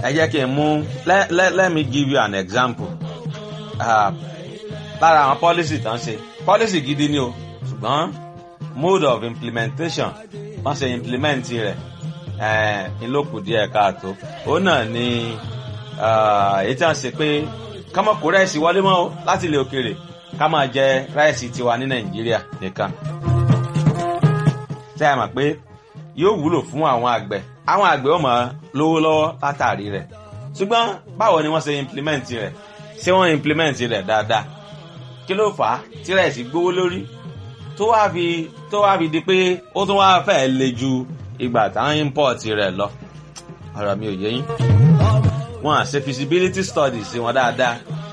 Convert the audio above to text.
ẹ jẹ́ kí n mú let, let, let me give you an example uh, lára àwọn policy tán ṣe policy gidi ni o ṣùgbọ́n mode of implementation wọ́n ṣe implement rẹ̀ ìlókù díẹ̀ káàtó òun náà ni èyí tí wọ́n ṣe pé ká má kó rẹ́ẹ̀sì wọlé mọ́ o láti ilẹ̀ òkèèrè ká máa jẹ rẹ́ẹ̀sì tiwa ní nàìjíríà nìkan ṣé ẹ mọ̀ pé yóò wúlò fún àwọn àgbẹ̀ àwọn àgbẹ̀ ó máa lówó lọ́wọ́ látàrí rẹ̀ ṣùgbọ́n báwo ni wọ́n ṣe implement rẹ̀ ṣé wọ́n implement rẹ̀ dáadáa kí ló fà á tí rẹ́ẹ̀sì gbówó lórí tó wá fi tó wá fi di pé ó tún wá fẹ́ le ju ìgbà táwọn import rẹ̀ lọ ọ̀rọ̀ mi ò yé yín wọn à ṣe feasibility studies wọn dáadáa